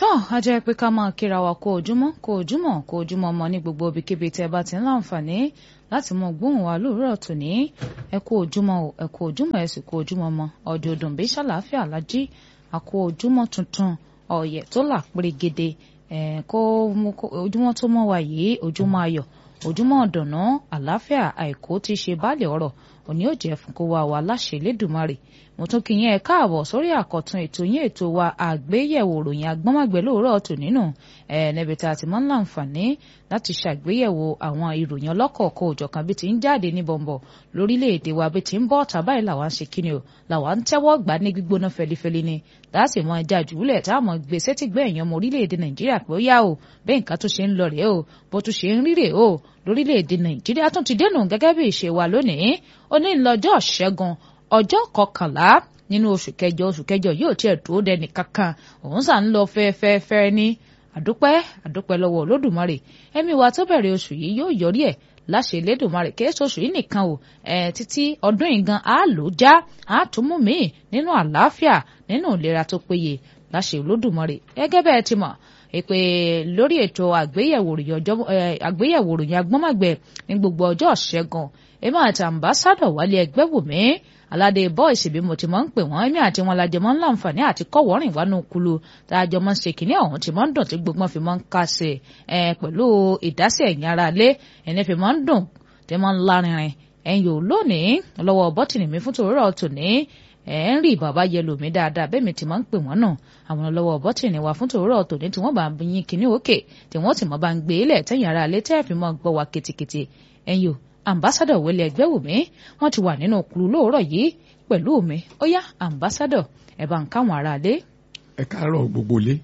tán a jẹ́ pé ká máa kíra wa kó ojúmọ́ kó ojúmọ́ kó ojúmọ́ mọ́ ní gbogbo ibikíbi tẹ́ bá ti ń láǹfààní láti mọ gbóhùn wa lóòrọ̀ tòní ẹ kú ojúmọ́ o ẹ kú ojúmọ́ ẹ sì kú ojúmọ́ mọ́ ọdún ọdún bí ṣàlàáfíà lájí àkó ojúmọ́ tuntun ọ̀yẹ̀ tó là pérégede ẹ̀ kó ojúmọ́ tó mọ́ wa yìí ojúmọ́ ayọ̀ ojúmọ́ ọ̀dọ̀nà àlàáfíà àìkú ti ṣe baálé ọ̀rọ̀ òní ò jẹ́ fún kó wa wà láṣẹ Elédùmarè mo tún kí yín ẹ káàbọ̀ sórí àkọ́tún ètò yín ètò wa àgbéyẹ̀wò ròyìn agbọ́nmágbẹ́ lóòrọ̀ tò nínú ẹ̀ níbi tá a ti máa ń láǹfààní láti ṣàgbéyẹ̀wò àwọn ìròyìn ọlọ́kọ̀ọ̀kọ̀ òjọ̀kan bí ti ń jáde ní bọ̀m̀bọ̀ lórílẹ̀‐èdè wa bí ti ń bọ́ ọ̀tá báyìí làwa ń ṣe kíni o làwa ń tẹ́wọ́ gbà ní gbígbóná fẹlifẹli ni láti mọ ẹja jùlẹ̀ tá a mọ̀ gbé sétí gbé èèyàn ọmọ orílẹ̀‐èdè Nàìjíríà pé ó yá o bẹ́ẹ̀ nǹkan tó ṣe ń lọ rèé o bó tún ṣe ń ríre o lórílẹ̀‐èdè Nàìjíríà tún ti dénú gẹ́gẹ́ bí ìṣe wa lónìí ó ní lọ́jọ́ ṣẹ́gun ọjọ́ kọkànlá nínú oṣù kẹjọ oṣù kẹjọ yóò tiẹ̀ dúró dẹni kankan òun sà ń lọ fẹ́ẹ́fẹ́ẹ́fẹ́ ní àdúpẹ́ àdúpẹ́ lọ́wọ́ olódùmarè ẹ̀mí wa tó bẹ̀rẹ̀ oṣù yìí yóò yọrí ẹ̀ láṣẹ Elédùmarè kí èso oṣù yìí nìkan o ẹ̀ títí ọdún yìí gan á lò já á tún mú mi nínú àlàáfíà nínú ìlera tó péye láṣẹ olódùmarè gẹ́gẹ́ bẹ́ẹ̀ ti mọ̀ èpè lórí ètò àgbéyẹ̀wò ròyìn agbọ́nmọ̀gbẹ̀ ní gbogbo ọjọ́ ṣẹ́gun èmi àti àmbásádọ̀ wálé ẹgbẹ́ wò mí aládé bọ́ìsì bí mo ti máa ń pè wọ́n èmi àti wọn lajẹ máa ń láǹfààní àti kọ́wọ́rìn wánú kulu tá a jọ máa ń ṣe kínní ọ̀hún tí máa ń dùn tí gbogbo fi máa ń kásẹ̀ ẹ̀ pẹ̀lú ìdásí ẹ̀yìn ara lé ẹni fi máa ń dùn tí máa ń lárinrin ẹ̀yìn ò lónìí lọ́wọ́ bọ́tìnì mi fún tòrórọ̀ tòní ẹ̀ ń rí bàbá yẹlò mí dáadáa bẹ́ẹ̀ mi ti máa ń pè wọ́n náà àwọn lọ́wọ́ bọ́tìnì wa fún tòrórọ̀ tòní tí wọ́n bá ń yín kínní òkè tí wọ́n sì mọ́ bá ń gbé ilẹ̀ tẹ́yìn ara lé tẹ́ẹ̀ fi máa gbọ́ wa ketekete ẹ̀yìn ò ambassadọ wẹlé ẹgbẹ́ wò mí wọ́n ti wà nínú kulu lóòrọ̀ yìí pẹ̀lú mi ó yá ambassadọ ẹ bá ń káwọn ará lé. ẹ káàárọ̀ gbogbo lé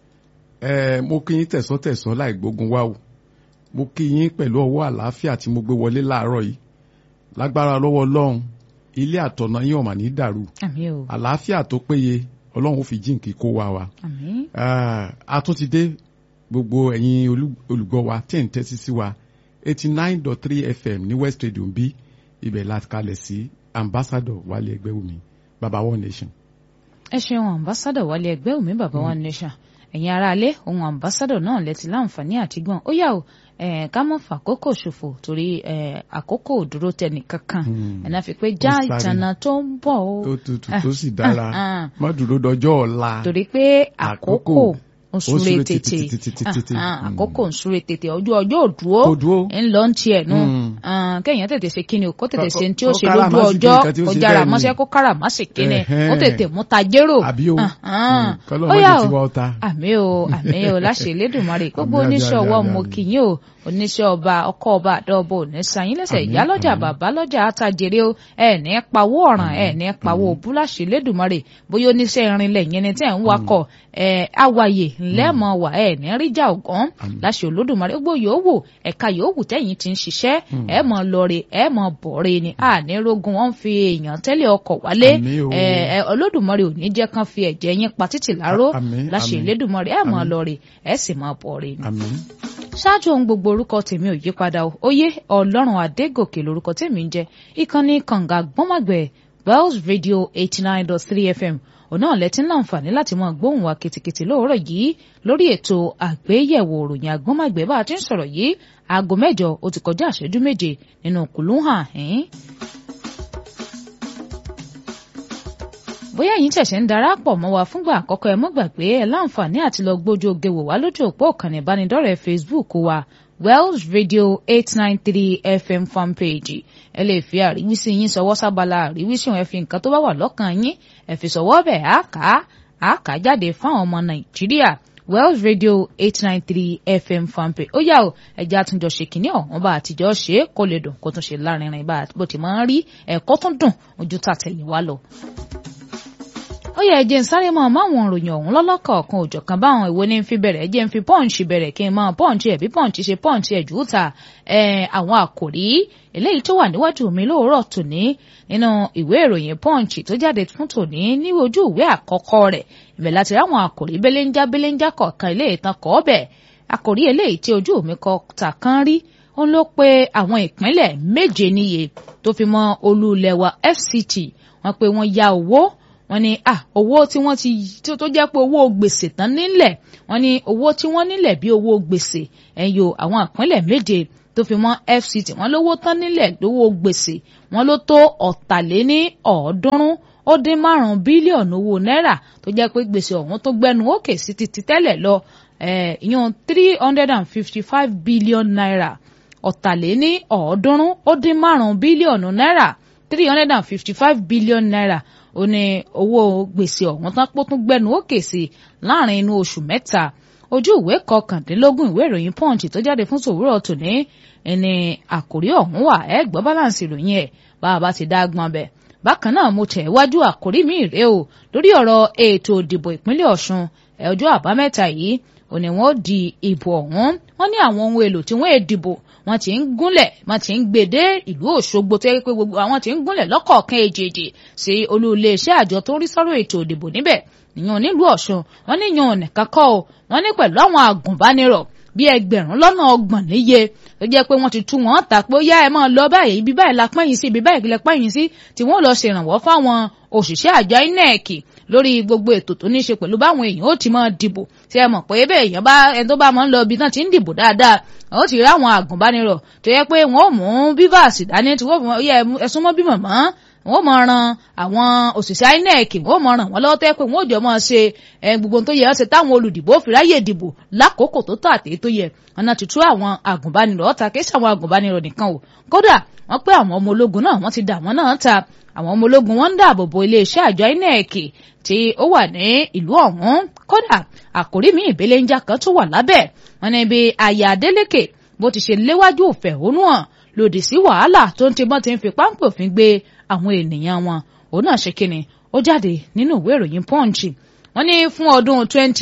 ẹ mo kí yín tẹ̀sán tẹ̀sán láì gbógun wá o mo kí yín pẹ̀lú ọwọ́ àlàáfíà tí mo gbé wọlé láàárọ̀ yìí lágbára lọ́wọ́ ọlọ́run ilé àtọ̀nà yín ò mà ní dàrú àmín o àlàáfíà tó péye ọlọ́run ó fi jíǹkì kó wa wa àmín a tún ti dé gbogbo ẹ̀yin olùgbọ́ wa tẹ̀ ń tẹ́tí sí wa eighty nine dot three fm ní west radio ń bí ibẹ̀ láti kalẹ̀ sí ambassador wálé ẹgbẹ́wùmí baba one nation. ẹ ṣeun ambassadọ wálé ẹgbẹ́ òmí bàbá one nation ẹ̀yin aráalé ohun ambassadọ náà lẹ́tí láǹfààní àti gbọ́n ó yà ó ká mọ̀ fàkókò ṣòfò torí àkókò ò dúró tẹnì kankan ẹ̀nà fi pé já ìtànà tó ń bọ̀ ó. tó tutù tó sì dára má dúró dọjọ́ ọ̀la. torí pé àkókò ń súré tètè àkókò ń súré tètè ọjọ́ ọjọ́ òdúró ń lọ ń tiẹ̀ nù kẹ́yìn tètè ṣe kíni o kó tètè ṣe tí ó ṣe lójú ọjọ́ kó jára mọ́ṣẹ́ kó kára má sì kíni kó tètè mú ta jérò ó yà ó àmì o àmì o láṣẹ Elédùmarè gbogbo oníṣẹ́ ọwọ́ mo kì yín o oníṣẹ́ ọba ọkọ ọba àdọ́ọ̀bọ òní sanyín lẹ́sẹ̀ ìyá lọ́jà bàbá lọ́jà àtàjèrè o ẹ̀ ní pawó ọ̀ràn ẹ̀ ní pawó búláṣì Elédùmarè bóyá oníṣẹ́ irinlẹ̀ yẹn ni tẹ́ ń wakọ̀ ẹ̀ awàyè ńlẹ́mọ̀ wà ẹ̀ ní ríjà ọ̀gán láṣẹ Olódùmarè gbogbo yòówù ẹ̀ka yòówù tẹ́yìn ti ń ṣiṣẹ́ ẹ̀ mọ̀ lọ́ọ̀rẹ́ ẹ̀ mọ̀ bọ̀ọ̀rẹ́ ni àní rogun wọn fi èèyàn tẹ́lẹ̀ ọkọ̀ wálé ẹ̀ Olódùmarè ò ní jẹ́ kán fi ẹ̀jẹ̀ yín pa títì láró láṣẹ Elédùmarè ẹ̀ mọ̀ lọ́ọ̀rẹ́ ẹ̀ sì mọ̀ bọ̀ọ̀rẹ́ ni ṣáájú ohun gbogbo orúkọ tèmi ò yí padà o oyè ọlọ́run adégòkè lórúkọ tèmi ń jẹ́ ìkànnì kànga gbọ́mọ̀gbẹ́ wells radio eighty nine dot three fm òun náà lẹ́tí láǹfààní láti máa gbóhùn wa kìtìkìtì lóòrọ̀ yìí lórí ètò àgbéyẹ̀wò òròyìn àgbọ́mọ̀gbẹ́ bá a ti ń sọ̀rọ̀ yìí aago mẹ́jọ ó ti kọjá àṣẹjú méje nínú kùlùhàn ẹ̀ẹ́n bóyá ẹ̀yin ṣẹ̀ṣẹ̀ ń darapọ̀ mọ́ wa fúngbà àkọ́kọ́ ẹ mọ́ gbàgbé ẹ láǹfààní àti lọ gbójú oge wò wá lójú òpó ìkànnì ìbánidọ́rẹ̀ẹ́ Facebook wa Wells Radio eight nine three FM fanpage ẹ lè fi àríwísí yín sọwọ́ sábàlá àríwísí ẹ fi nǹkan tó bá wà lọ́kàn yín ẹ fi sọwọ́ bẹ̀ á kà á á kà á jáde fáwọn ọmọ Nàìjíríà Wells Radio eight nine three FM fanpage ó yà ó ẹjẹ́ àtúnjọ ṣe kínní ọ̀hún bá àtijọ́ ṣe é kó lè dùn kó tún ṣe lárinrin bá bó ti máa ń rí ẹ̀kọ́ tún dùn ojú tàtẹ̀yìn wá lọ ó yẹ ẹjẹ ń sáré mọ máwọn òròyìn ọ̀hún lọ́lọ́kọ̀ọ̀kan òjọ̀kan báwọn ìwo ní fi bẹ̀rẹ̀ ẹjẹ ń fi pọ́ǹchì bẹ̀rẹ̀ kí n máa pọ́ǹchì ẹ̀ bí pọ́ǹchì ṣe pọ́ǹchì ẹ̀ jù ú ta àwọn àkòrí eléyìí tó wà níwájú mi lóòrọ̀ tòní nínú ìwé ìròyìn pọ́ǹchì tó jáde fún tòní ní ojú ìwé àkọ́kọ́ rẹ̀ ibẹ̀ láti ráwọn àkòrí belenja belenja kọ̀ọ̀kan ilé ìtàn kọ́ bẹ̀ àkòrí eléyìí tí ojú mi kọ ta kan rí ó ló pé àwọn ìpínlẹ̀ méje níye tó fi mọ́ olú ilẹ̀ wa FCT wọ́n pé wọ́n ya owó wọ́n ní à owó tí wọ́n ti tó jẹ́ pé owó gbèsè tán nílẹ̀ wọ́n ní owó tí wọ́n nílẹ̀ bí owó gbèsè ẹ̀yọ àwọn ìpínlẹ̀ méje tó fi mọ́ FCT wọ́n lówó tán nílẹ̀ lówó gbèsè wọ́n ló tó ọ̀tàléní ọ̀ọ́dúnrún ó dín márùn-ún bílíọ̀nù owó náírà tó jẹ́ pé gbèsè ọ̀hún tó gbẹnu òkè sí ti ti tẹ́lẹ̀ lọ ìyẹn three hundred and fifty five billion naira ọ̀tàléní ọ̀ọ́dúnrún ó dín márùn-ún bílíọ̀nù náírà three hundred and fifty five billion naira ó ní owó gbèsè ọ̀hún tán pọ́ tún gbẹnu òkè sí láàrin inú oṣù mẹ́ta ojú ìwé kọkàndínlógún ìwé ìròyìn punch tó jáde fún tòwúrọ̀ tòní ẹni àkòrí ọ̀hún wà ẹ gbọ́ balance ìròyìn ẹ̀ bá a bá ti dá gbọ́n bẹ̀ bákan náà mo tẹ̀ wájú àkòrí mi rèé o lórí ọ̀rọ̀ ètò ìdìbò ìpínlẹ̀ ọ̀ṣun ọjọ́ àbámẹ́ta yìí ò ní wọ́n di ìbò ọ̀hún wọ́n ní àwọn ohun èlò tí wọ́n èdìbò wọ́n ti ń gúnlẹ̀ wọ́n ti ń gbèdé ìlú òṣogbo tó yẹ pé gbogbo àwọn ti ń gúnlẹ̀ lọ́kọ̀ọ̀kan èjèèjì sí olú iléeṣẹ́ àjọ tó ń rí sọ́rọ̀ ètò ìdìbò níbẹ̀ níyàn nílùú ọ̀ṣun wọ́n ní yan nìkan kọ́ o wọ́n ní pẹ̀lú àwọn àgùnbánirọ̀ bí ẹgbẹ̀rún lọ́nà ọgbọ̀n níye tó jẹ́ pé wọ́n ti tú wọn ta pé ó yá ẹ máa lọ báyìí ibi báyìí la pẹ́yìn sí ibi báyìí la pẹ́yìn sí tí wọ́n lọ ṣèrànwọ́ fáwọn òṣìṣẹ́ àjọ INEC lórí gbogbo ètò tó ní í ṣe pẹ̀lú báwọn èèyàn ó ti máa dìbò tí ẹ mọ̀ pé bẹ́ẹ̀ èèyàn bá ẹni tó bá máa ń lọ ibi náà ti ń dìbò dáadáa ó ti rí àwọn àgùnbánirọ̀ tó yẹ pé wọ́n ò mú bíváàsì dání tí wọ́n fi yẹ ẹ̀sùn mọ́ bímọ mọ́ wọ́n mọ̀ ran àwọn òṣìṣẹ́ INEC wọ́n mọ̀ ràn wọ́n lọ́wọ́ tẹ́ pé wọ́n ò jọ mọ́ ṣe gbogbo tó yẹ ọ́ ṣe táwọn olùdìbò fi ráyè dìbò lákòókò tó tọ́ àti tó yẹ ọ̀nà tuntun àwọn àgùnbánirọ̀ ọ̀tà kì í ṣe àwọn àgùnbánirọ̀ nìkan o kódà wọ́n pé àwọn ọmọ ológun náà wọ́n ti dà wọ́n náà ta àwọn ọmọ ológun wọ́n ń dáàbò bo iléeṣẹ́ àjọ INEC tí ó wà ní ìlú ọ̀hún kódà àkórí mi ìbéléńjà kan tó wà lábẹ́ wọn ní bí aya Adeleke bó ti ṣe léwájú ìfẹ̀hónú hàn lòdì sí wàhálà tó ń tibọ́n ti ń fi páńpẹ́ òfin gbé àwọn ènìyàn wọn òun náà ṣe kíni ó jáde nínú ìwé ìròyìn Punch wọ́n ní fún ọdún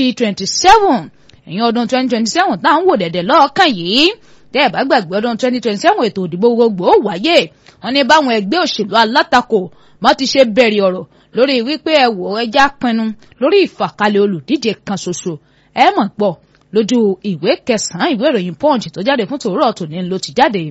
2027 ẹ̀yìn ọdún 2027 tá à ń wò dẹ̀dẹ̀ lọ́ọ̀kan yìí tẹ́ ẹ̀ bá gbàgbé ọdún 2027 ètò òdìbò gbogbo ó wáyé wọ́n ní báwọn ẹgbẹ́ òṣèlú alátakò wọ́n ti ṣe bẹ̀rẹ̀ ọ̀rọ̀ lórí wípé ẹ wò ẹja pinnu lórí ìfàkalẹ̀ olùdíje kan ṣoṣo ẹ mọ̀ gbọ́ lójú ìwé kẹsàn-án ìwé ìròyìn Punch tó jáde fún tòwúrọ̀ tòní ló ti jáde.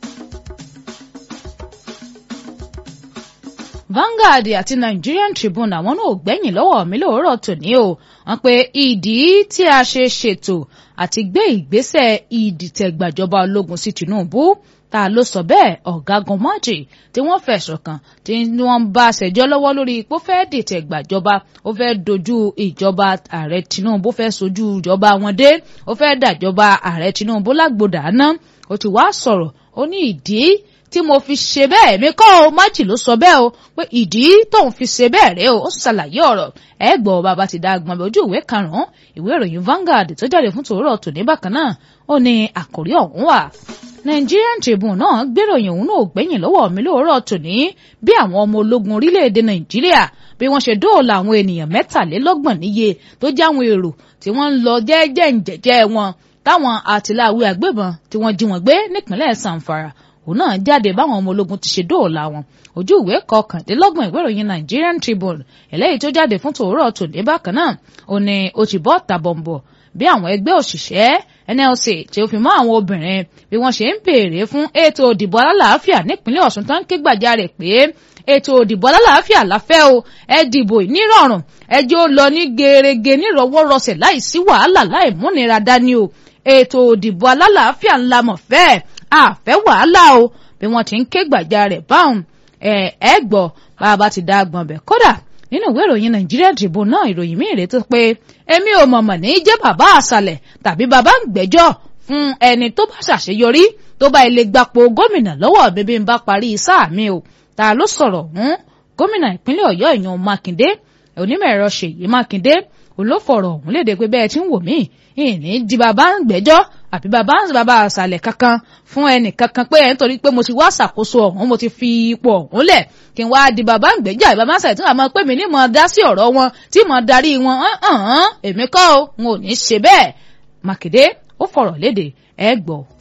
Vanguard àti Nigerian Tribune àwọn náà ò gbẹ́yìn lọ́wọ́ mi lóòrọ̀ tòní o wọ́n pe ìdí tí a ṣe ṣètò àti gbé ìgbésẹ̀ ìdìtẹ̀gbàjọba ológun sí Tinubu ta ló sọ bẹ́ẹ̀ ọ̀gágun Maji tí wọ́n fẹ̀sùn kàn tí wọ́n bá ṣẹjọ́ lọ́wọ́ lórí ipò fẹ́ dìtẹ̀gbàjọba ó fẹ́ dojú ìjọba ààrẹ Tinubu fẹ́ sojú ìjọba wọn dé ó fẹ́ dàjọba ààrẹ Tinubu lágbódà ná ó ti wá sọ̀rọ̀ ó ní ìdí tí mo fi ṣe bẹ́ẹ̀ mi kọ́ ọ májì ló sọ bẹ́ẹ̀ o pé ìdí tóun fi ṣe bẹ́ẹ̀ rèé o ó ṣàlàyé ọ̀rọ̀ ẹ gbọ́ bàbá ti dá agbọ̀n ojú ìwé karùn-ún ìwé ìròyìn Vanguard tó jáde fún tòórọ̀ tòní bákan náà ó ní àkórí ọ̀hún wà. Nigerian Tribune náà gbéròyìn òun náà gbẹ̀yìn lọ́wọ́ mi lóòrọ̀ tòní bí àwọn ọmọ ológun orílẹ̀-èdè Nàìjíríà bí wọ́n ṣe dóòlà àwọn ènìyàn mẹ́tàlélọ́gbọ̀n níye tó jáwọn èrò tí wọ́n ń lọ jẹ́jẹ́ ǹjẹ́jẹ́ wọn táwọn àtìláwí àgbébọn tí wọ́n jí wọn gbé nípínlẹ̀ Zamfara òun náà jáde báwọn ọmọ ológun ti ṣe dóòlà wọn ojú ìwé kọkàndínlọ́gbọ̀n ìwé ìròyìn Nigerian Tribune eléyìí tó jáde fún tòórọ́ tòní bákan náà ó ní ó ti bọ́ tàbọ̀nbọ̀ bí àwọn ẹgbẹ́ òṣìṣẹ́ NLC tí ó fi mọ́ àwọn obìnrin bí wọ́n ṣe ń béèrè fún ètò òdìbò alálàáfíà nípínlẹ̀ Ọ̀ṣun tó ń ké gbàjarè pé ètò òdìbò alálàáfíà láfẹ́ o ẹ dìbò nírọ̀rùn ẹ jẹ́ ó lọ ní gerege nírọ̀wọ́rọsẹ̀ láì sí wàhálà láì múnira dání o ètò òdìbò alálàáfíà ńlá mọ̀ fẹ́ẹ́ àfẹ́ wàhálà o bí wọ́n ti ń ké gbàjarè báwọn ẹ ẹ gbọ́ bá a bá ti dá agbọ̀n bẹ̀ kódà nínú ìwé ìròyìn Nigeria Tribune náà ìròyìn míì rèé tó pé èmi ò mọ̀mọ̀ ní jẹ́ bàbá àṣàlẹ̀ tàbí bàbá ń gbẹ́jọ́ fún ẹni tó bá ṣàṣeyọrí tó bá ilé gbapò gómìnà lọ́wọ́ bíbí ń bá parí sáà mi o ta ló sọ̀rọ̀ hún gómìnà ìpínlẹ̀ Ọ̀yọ́ ìyàn Mákindé onímọ̀ ẹ̀rọ Ṣèyí Mákindé olófọ̀rọ̀ ọ̀hún léde pé bẹ́ẹ̀ tí ń wò mí ìní di bàbá ń gbẹ́jọ́ àbí bàbá ń bàbá àṣàlẹ̀ kankan fún ẹnì kankan pé ẹ̀ nítorí pé mo ti wá ṣàkóso ọ̀hún mo ti fi ipò ọ̀hún lẹ̀ kí n wá di bàbá ń gbẹ́jọ́ àbí bàbá àṣàlẹ̀ tí wọ́n máa pè mí ní mo dá sí ọ̀rọ̀ wọn tí mo darí wọn èmi kọ́ o n ò ní ṣe bẹ́ẹ̀ Mákindé ó fọ̀rọ̀ léde ẹ gbọ́